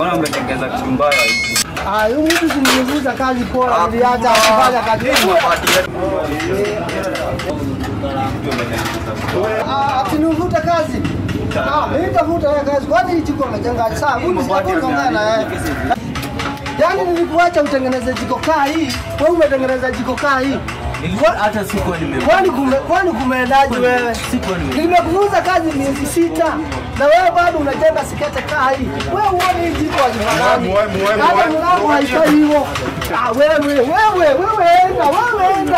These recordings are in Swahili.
Mbona umetengeza kitu mbaya hivi? Ah, huyu mtu simnivuza kazi poa, niliacha kufanya kazi. Ah, atinivuta kazi. Ah, mimi nitavuta wewe kazi. Kwani hii jiko umejenga saa? Mimi sitakuongea na wewe. Yaani nilikuacha utengeneze jiko kaa hii, wewe umetengeneza jiko kaa hii. Nilikuwa hata sikuwa nime Kwani kume, kwani kumeendaje wewe? sikuwa nime Nimekufunza kazi miezi sita na wewe bado unajenga sikete kaa hii. Wewe uone hii jiko hazifanani. Muwe, muwe, muwe, Hata muwe. mlango haifai hivyo. Ah, wewe wewe wewe enda, wewe enda.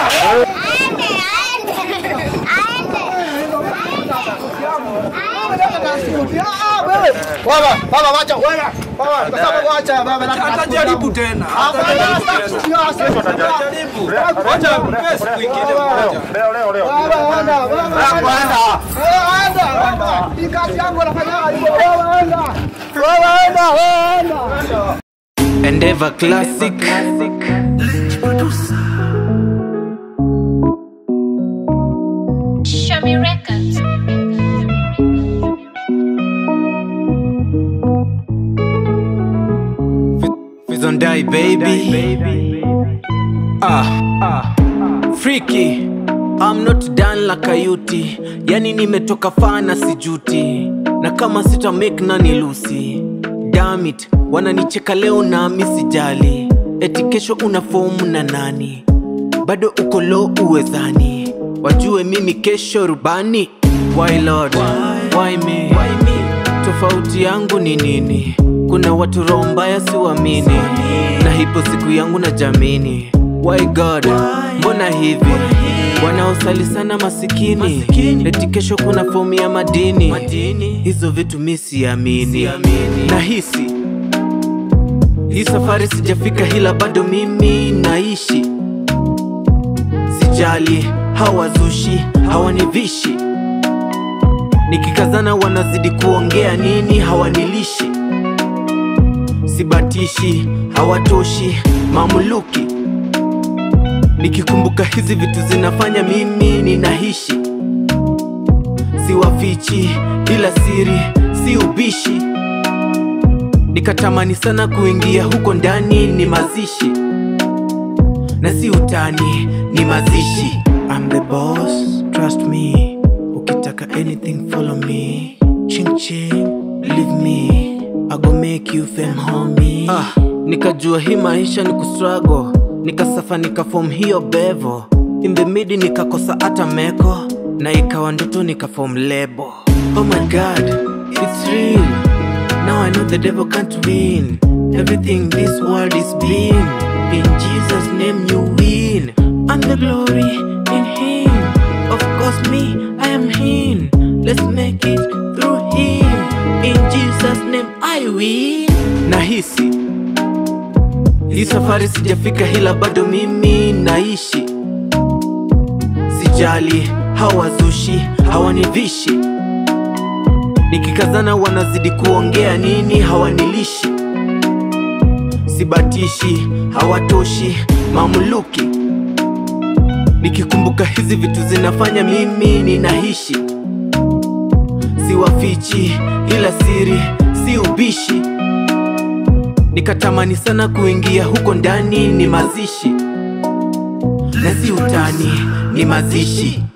Ah, wewe. Baba, baba wacha wewe. Baba, kwa sababu wacha baba na Atajaribu tena. Ah, baba, sasa Atajaribu. Wacha mpe siku ingine moja. Leo leo leo. Baba, enda, baba, enda. Wewe enda, baba. Hii kazi yangu nafanya hivyo. Wewe enda. Wewe enda, wewe enda. Endeavor Classic. Shami Records. Fizondai baby. Ah, ah. Freaky. I'm not done like a yuti. Yani nimetoka fana sijuti. Na kama sita make nani lusi. Damn it, wananicheka leo na misijali. Eti kesho una fomu na nani? Bado uko low uwezani. Wajue mimi kesho rubani. Why Lord? Why me? Tofauti yangu ni nini? Kuna watu roho mbaya siwamini, na hipo siku yangu na jamini. Why God? Mbona hivi? Wanaosali sana masikini, eti kesho kuna fomu ya madini. Hizo vitu mi siamini, nahisi hii safari sijafika, hila bado mimi naishi. Sijali hawazushi, hawanivishi nikikazana wanazidi kuongea nini, hawanilishi, sibatishi, hawatoshi, mamuluki. Nikikumbuka hizi vitu zinafanya mimi ninaishi, siwafichi, ila siri si ubishi. Nikatamani sana kuingia huko ndani, ni mazishi na si utani, ni mazishi. I'm the boss, trust me. Ukitaka anything follow me. Ching ching, leave me. I go make you fame homie. Ah, nikajua hii maisha ni kustruggle. Nikasafa nikafom hiyo bevo. In the mid nikakosa hata meko. Na ikawa ndoto nikafom lebo. Oh my god, it's real. Now I know the devil can't win. Everything this world is been. In Jesus' name you win. And the glory in Him. Of course, me, I am Him. Let's make it through Him. In Jesus' name I win. Nahisi hii safari sijafika, hila bado mimi naishi. Sijali hawazushi, hawanivishi nikikazana wanazidi kuongea nini, hawanilishi, sibatishi, hawatoshi, mamuluki. Nikikumbuka hizi vitu zinafanya mimi ninaishi, siwafichi, ila siri si ubishi. Nikatamani sana kuingia huko ndani, ni mazishi na si utani, ni mazishi.